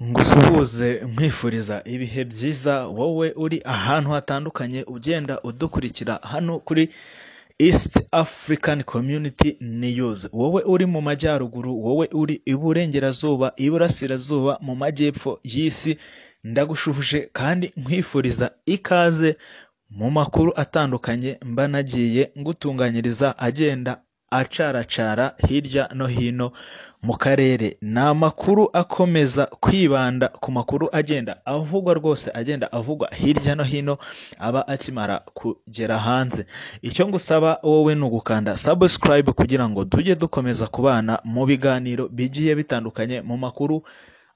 ngusuhuze nkwifuriza ibihe byiza wowe uri ahantu hatandukanye ugenda udukurikira hano kuri East African Community News wowe uri mu majyaruguru wowe uri iburengerazuba iburasirazuba mu majyepfo y'isi ndagushuhuje kandi nkwifuriza ikaze mu makuru atandukanye mba nagiye ngutunganyiriza agenda acaracara hirya no hino mu karere ni amakuru akomeza kwibanda ku makuru agenda avugwa rwose agenda avugwa hirya no hino aba akimara kugera hanze icyo ngusaba wowe ni ugukanda subscribe kugira ngo tujye dukomeza kubana mu biganiro bigiye bitandukanye mu makuru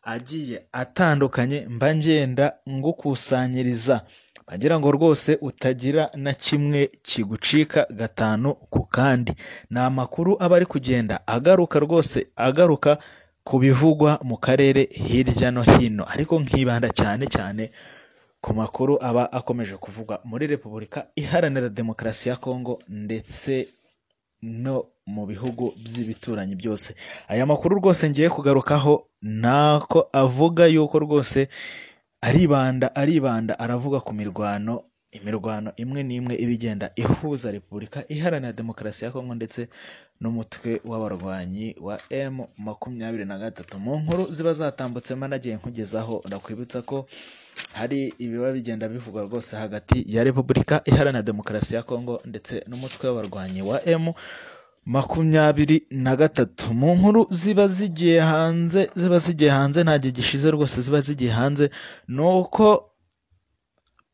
agiye atandukanye mba ngenda ngukusanyiriza agira ngo rwose utagira na kimwe kigucika gatanu ku kandi ni amakuru aba ari kugenda agaruka rwose agaruka ku bivugwa mu karere hirya no hino ariko nkibanda cyane cyane ku makuru aba akomeje kuvugwa muri repubulika iharanira demokarasi ya kongo ndetse no mu bihugu by'ibituranyi byose aya makuru rwose ngiye kugarukaho ntako avuga yuko rwose aribanda aribanda aravuga ku mirwano imirwano imwe n'imwe iba igenda ihuza repubulika iharanira demokarasi ya kongo ndetse n'umutwe w'abarwanyi wa m makumyabiri na gatatu mu nkuru ziba zatambutse nagiye nkugezaho ndakwibutsa ko hari ibiba bigenda bivugwa rwose hagati ya repubulika iharanira demokarasi ya kongo ndetse n'umutwe w'abarwanyi wa m makumyabiri na gatatu mu nkuru ziba zigiye hanze ziba zigiye hanze nta gihe gishize rwose ziba zigiye hanze ni uko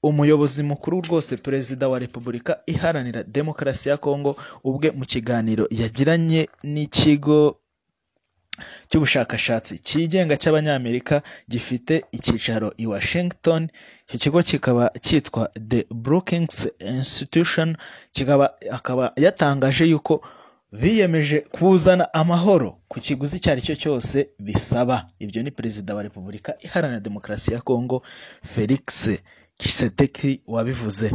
umuyobozi mukuru rwose perezida wa repubulika iharanira demokarasi ya kongo ubwe mu kiganiro yagiranye n'ikigo cy'ubushakashatsi cyigenga cy'abanyamerika gifite icyicaro i washington ikigo kikaba cyitwa the brookings institution kikaba akaba yatangaje yuko biyemeje kuzana amahoro ku kiguzi icyo ari cyo cyose bisaba ibyo ni perezida wa repubulika iharanira demokarasi ya congo felix kiseteki wabivuze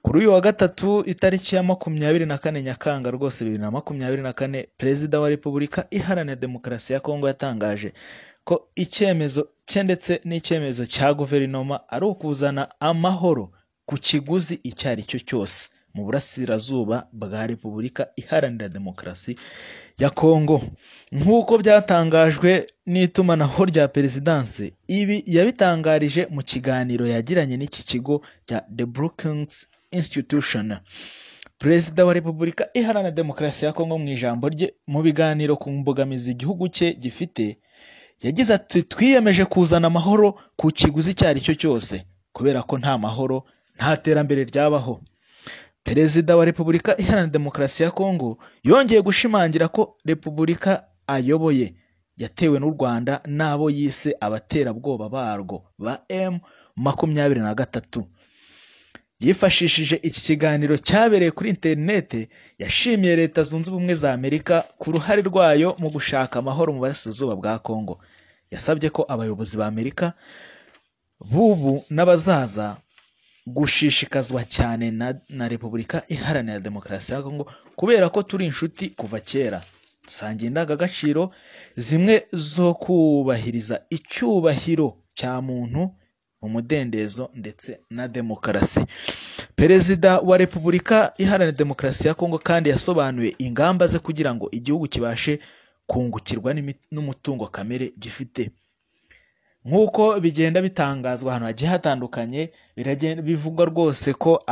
kuri uyu wa gatatu itariki ya makumyabiri na kane nyakanga rwose bibiri na makumyabiri na kane perezida wa repubulika iharanira demokarasi ya congo yatangaje ko icyemezo cye ndetse n'icyemezo cya guverinoma ari ukuzana amahoro ku kiguzi icyo ari cyo cyose mu burasirazuba bwa repubulika iharanira demokarasi ya kongo nk'uko byatangajwe n'itumanaho rya perezidanse ibi yabitangarije mu kiganiro yagiranye n'iki kigo cya the brookings institution perezida wa repubulika iharanira demokarasi ya kongo mu ijambo rye mu biganiro ku mbogamizi igihugu cye gifite yagize ati twiyemeje kuzana amahoro ku kiguzi icyo ari cyo cyose kubera ko nta mahoro nta terambere ryabaho perezida wa repubulika iharanira demokarasi ya kongo yongeye gushimangira ko repubulika ayoboye yatewe n'u rwanda n'abo yise abaterabwoba barwo ba m makumyabiri na gatatu yifashishije iki kiganiro cyabereye kuri interinete yashimiye leta zunze ubumwe za amerika ku ruhare rwayo mu gushaka amahoro mu burasirazuba bwa kongo yasabye ko abayobozi ba amerika b'ubu n'abazaza gushishikazwa cyane na, na repubulika iharanira demokarasi ya kongo kubera ko turi inshuti kuva kera dusangiye indangagaciro zimwe zo kubahiriza icyubahiro cya muntu umudendezo ndetse na demokarasi perezida wa repubulika iharanira demokarasi ya kongo kandi yasobanuye ingamba ze kugira ngo igihugu kibashe kungukirwa n'umutungo kamere gifite nk'uko bigenda bitangazwa ahantu hagiye hatandukanye bivugwa rwose ko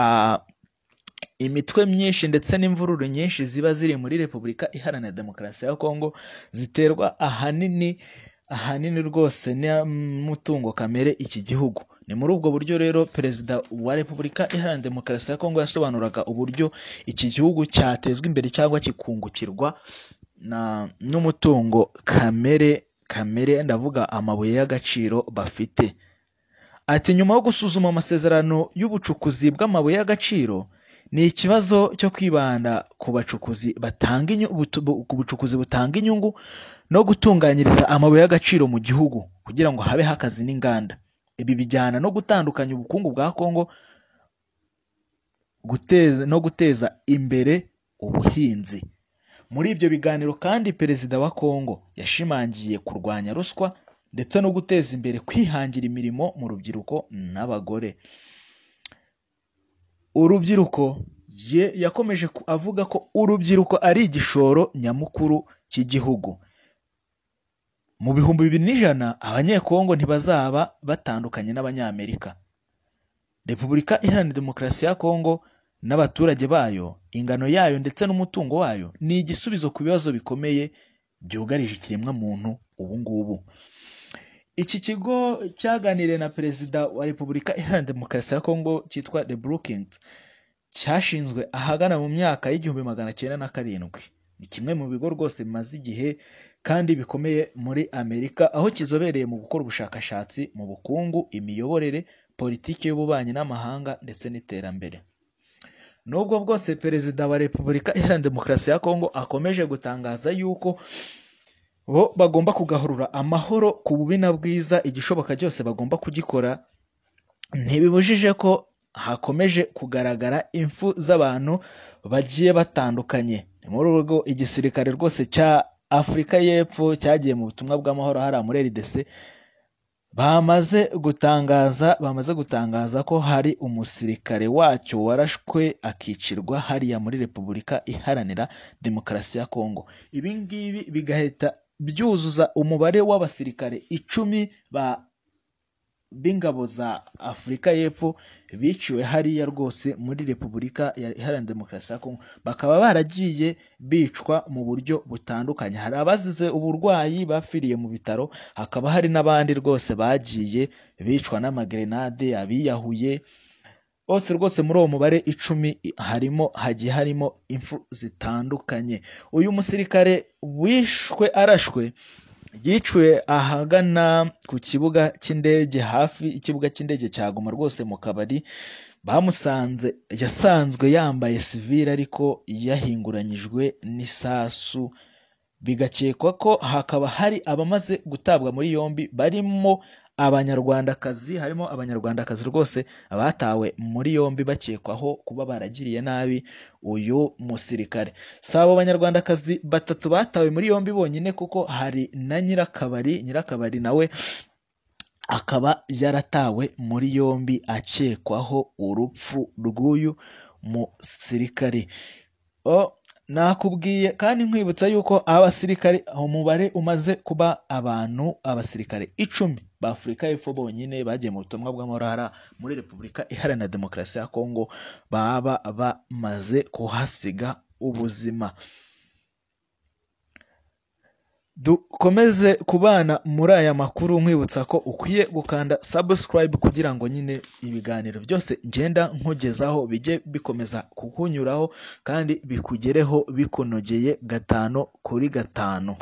imitwe myinshi ndetse n'imvururu nyinshi ziba ziri muri repubulika iharanira demokarasi ya kongo ziterwa ahanini ahanini rwose n'umutungo kamere iki gihugu ni muri ubwo buryo rero perezida wa repubulika iharanira demokarasi ya kongo yasobanuraga uburyo iki gihugu cyatezwa imbere cyangwa kikungukirwa n'umutungo kamere kamere ndavuga amabuye y'agaciro bafite ati nyuma yo gusuzuma amasezerano y'ubucukuzi bw'amabuye y'agaciro ni ikibazo cyo kwibanda ku bacukuzi batanga ku bucukuzi butanga inyungu no gutunganyiriza amabuye y'agaciro mu gihugu kugira ngo habe hakazi n'inganda ibi bijyana no gutandukanya ubukungu bwa kongo guteza no guteza imbere ubuhinzi muri ibyo biganiro kandi perezida wa kongo yashimangiye kurwanya ruswa ndetse no guteza imbere kwihangira imirimo mu rubyiruko n'abagore urubyiruko yakomeje avuga ko urubyiruko ari igishoro nyamukuru cy'igihugu mu bihumbi bibiri n'ijana abanyekongo ntibazaba batandukanye n'abanyamerika repubulika iharanira demokarasi ya kongo n'abaturage bayo ingano yayo ndetse n'umutungo wayo ni igisubizo ku bibazo bikomeye byugarije ikiremwamuntu ubu ngubu iki kigo cyaganiriye na perezida wa repubulika iharanira demokarasi ya kongo cyitwa the brookings cyashinzwe ahagana mu myaka y'igihumbi magana cyenda na karindwi ni kimwe mu bigo rwose bimaze igihe kandi bikomeye muri amerika aho kizobereye mu gukora ubushakashatsi mu bukungu imiyoborere politiki y'ububanyi n'amahanga ndetse n'iterambere nubwo bwose perezida wa repubulika iharanira demokarasi ya kongo akomeje gutangaza yuko bo bagomba kugahurura amahoro ku bubi na bwiza igishoboka cyose bagomba kugikora ntibibujije ko hakomeje kugaragara impfu z'abantu bagiye batandukanye ni muri urwo igisirikare rwose cya afurika y'epfo cyagiye mu butumwa bw'amahoro hariya muri rdc bamaze gutangaza bamaze gutangaza ko hari umusirikare wacyo warashwe akicirwa hariya muri repubulika iharanira demokarasi ya kongo ibi ngibi bigahita byuzuza umubare w'abasirikare icumi ba b'ingabo za afurika y'epfo biciwe hariya rwose muri repubulika iharanira demokarasi ya kongo bakaba baragiye bicwa mu buryo butandukanye hari abazize uburwayi bapfiriye mu bitaro hakaba hari n'abandi rwose bagiye bicwa n'amagrenade abiyahuye bose rwose muri uwo mubare icumi harimo hagiye harimo impfu zitandukanye uyu musirikare wishwe arashwe yiciwe ahagana ku kibuga cy'indege hafi ikibuga cy'indege cyaguma rwose mu kabari bamusanze yasanzwe yambaye sivire ariko yahinguranyijwe n'isasu bigakekwa ko hakaba hari abamaze gutabwa muri yombi barimo abanyarwandakazi harimo abanyarwandakazi rwose abatawe muri yombi bakekwaho kuba baragiriye nabi uyu musirikare si abo banyarwandakazi batatu batawe muri yombi bonyine kuko hari na nyirakabari nyirakabari nawe akaba yaratawe muri yombi akekwaho urupfu rw'uyu musirikare nakubwiye kandi nkwibutsa yuko abasirikare umubare umaze kuba abantu abasirikare icumi ba afurika y'epfo bonyine bagiye mu butumwa bw'amahoro muri repubulika iharanira demokarasi ya kongo baba bamaze kuhasiga ubuzima dukomeze kubana muri aya makuru nkwibutsa ko ukwiye gukanda subscribe kugira ngo nyine ibiganiro byose ngenda nkugezaho bijye bikomeza kukunyuraho kandi bikugereho bikunogeye gatanu kuri gatanu